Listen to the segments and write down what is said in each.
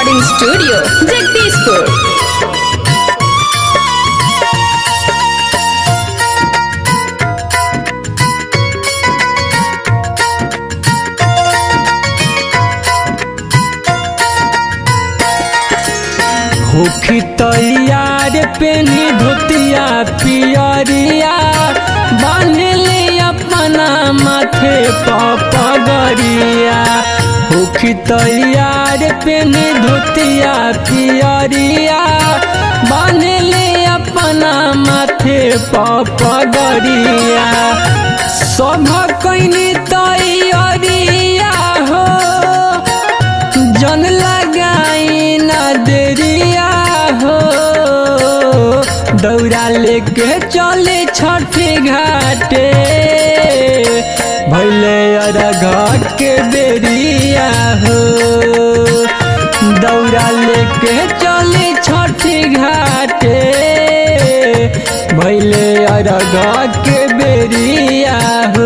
recording studio Jagdishpur होखी तैयार पेनी धोतिया पियरिया बांधले अपना माथे पगड़िया होखी तैयार पेनी धोतिया पियरिया बांधले अपना माथे पगड़िया सभ कैनी तैयारिया हो जन लगाई ना देरिया हो दौड़ा लेके चले छठी घाटे भैले अरघ के बेरिया हो दौड़ा लेके चले छठी घाटे भैले अरघ के बेरिया हो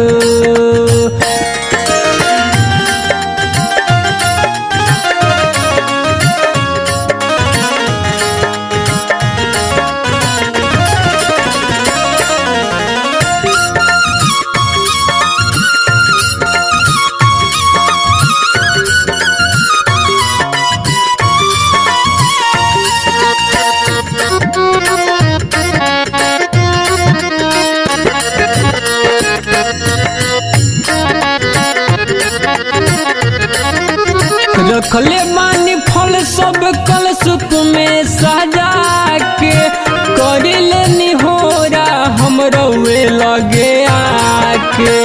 रखले मानी फल सब कल सुप में सजा के करिले निहोरा हम रउए लगे आके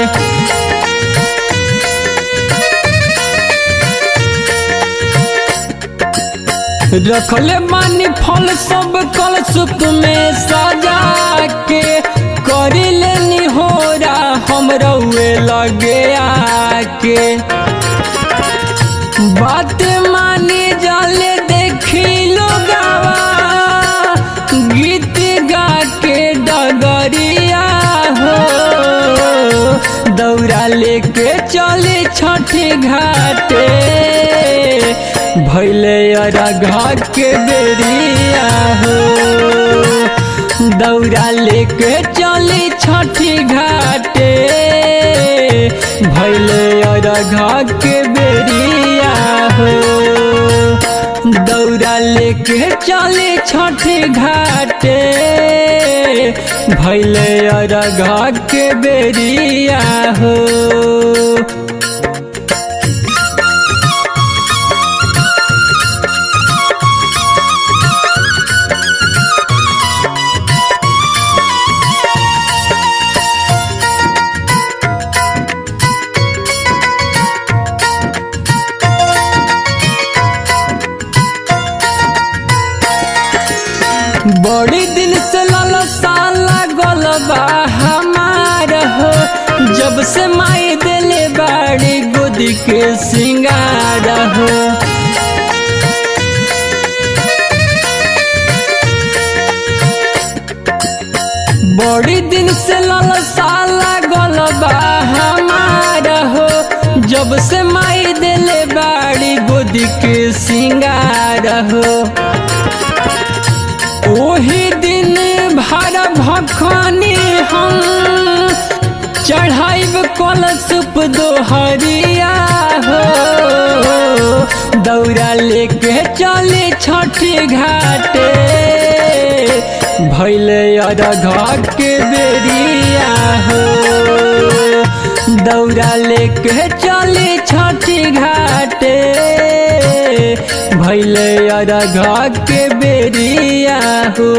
रखले मानी फल सब कल सुप में सजा के करिले निहोरा हम रउए लगे आके बात माने जाले देखी लोगावा गीत गा के डगरिया हो दौड़ा लेके चले छठे घाटे भैले अरघा के बेरिया हो दौड़ा लेके चले छठी घाटे भैले अरघा के बेरिया हो दौड़ा लेके चले छठी घाटे भैले अरघा के बेरिया हो बड़ी दिन से ललसा लागल बा हमार हो जब से माई दिले बाड़ी गोदी के सिंगार हो बड़ी दिन से ललसा लागल बा हमार हो जब से माई दिले बाड़ी गोदी के सिंगार हो ओही दिन भर भखनी हम चढ़ाइब कलशुप दोहरिया हो दौड़ा लेके चले छठी घाटे भैले अरघ के बेरिया हो दौड़ा लेके चले छठी घाटे भैले अरघ के बेरिया हो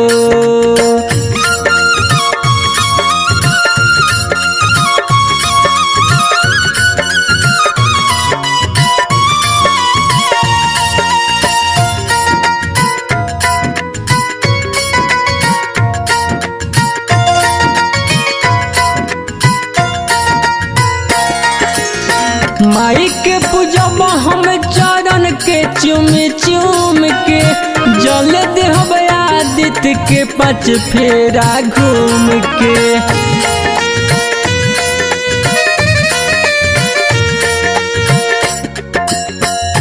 माई के पूजब हम चरण के चुम चुम के जल देहब आदित्य के पाँच फेरा घूम के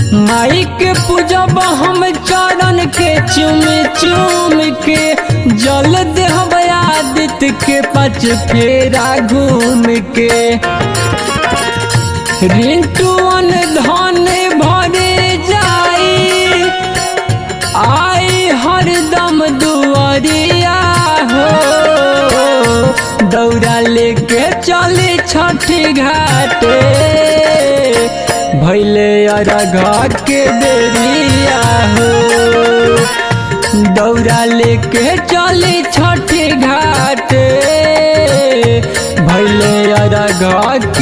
माई के पूजब हम चरण के चुम चुम के जल देहब आदित्य के पच फेरा घूम के रिंटुअन धन भरे जाई आई हरदम दुआरिया हो दौड़ा लेके चली छठी घाटे भैले अरघा के बेरिया हो दौड़ा लेके चली छठी घाटे भैले अरघा